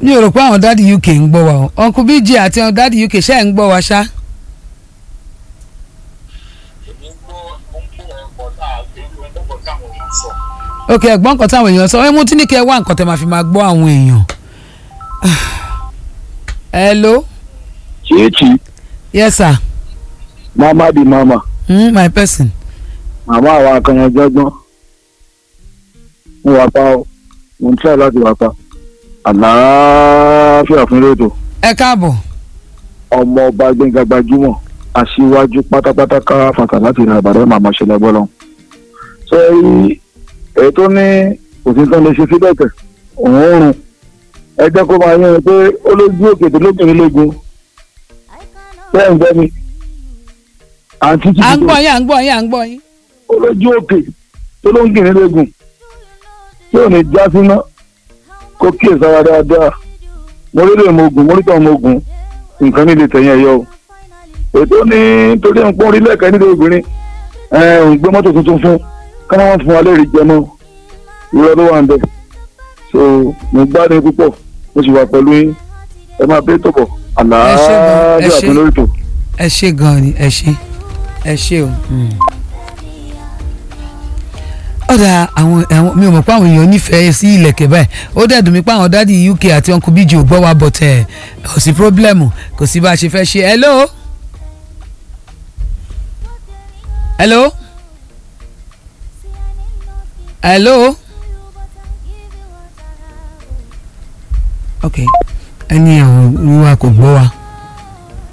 mi ò rò pé àwọn dáàdi uk ń gbọ́ wa o uncle bj àti àwọn dáàdi uk ṣe ń gbọ́ wa ṣá. ok ẹ̀gbọ́n nǹkan táwọn èèyàn sọ ẹ mú tí ní kẹ́ ẹ wá nǹkan tẹ́ máa fi máa gbọ́ àwọn èèyàn. hello Chichi, yes sir mama di mama, mm, my person. màmá àwọn akànyàn jọgbọ́n. Mo wà pa ọ́, mo ń tẹ́ láti wà pa. Àlàáfíà fún rédíò. ẹ káàbọ̀ Ọmọ ọba Gbẹ́ngà gbajúmọ̀, aṣíwájú pátápátá ká fàtà láti ìrìn àbàdàn màmá ṣẹlẹ̀ bọ́lọ́. Ṣé èyí tó ní òfin tó lè ṣe síbẹ̀ tẹ̀? Òun ń rùn. Ẹ jẹ́ kó máa yẹn pé ó lójú òkè tó lóbìnrin lógun. Bẹ́ẹ̀ ń gbẹ́ mi. Àǹtí à ń Títí gbọ́ yín à ń gbọ́ yín à ń gbọ́ yín. olójú òkè tó ló ń gìrì lógun tí ò ní já síná kó kíyè sára dáadáa mo rí lè mogun mo rí tàn mogun nǹkan nílé tẹ̀yìn ẹ̀yọ o ètò ní torí ń pọ́n orílẹ̀ ẹ̀ka nílé obìnrin ẹ̀ ń gbé mọ́tò tuntun fún káná wọn fún wa lè rí jẹ mọ́ ìrọ̀ ló wà ń bẹ̀ so mo gbádùn púpọ̀ mo sì wà pẹ̀lú yín ẹ máa bẹ́ tọ̀bọ̀ Ẹ ṣé gan, ẹ àlàáfíà ṣé. fún lórí tó. ẹ ṣe gan ni ẹ ṣe ẹ ṣe o. ọ̀dà àwọn àwọn mi ò mọ̀ pé àwọn èèyàn nífẹ̀ẹ́ sí ìlẹ̀kẹ̀ báyìí ó dẹ̀ dùn mí pé àwọn dádì uk àti uncle bíjì ò gbọ́ wa bọ̀ tẹ̀ kò sí pírọ́blẹ́mù kò sí bá a ṣe fẹ́ ṣe hello. hello. hello. ok ẹni àwọn wíwá kò gbọ́ wa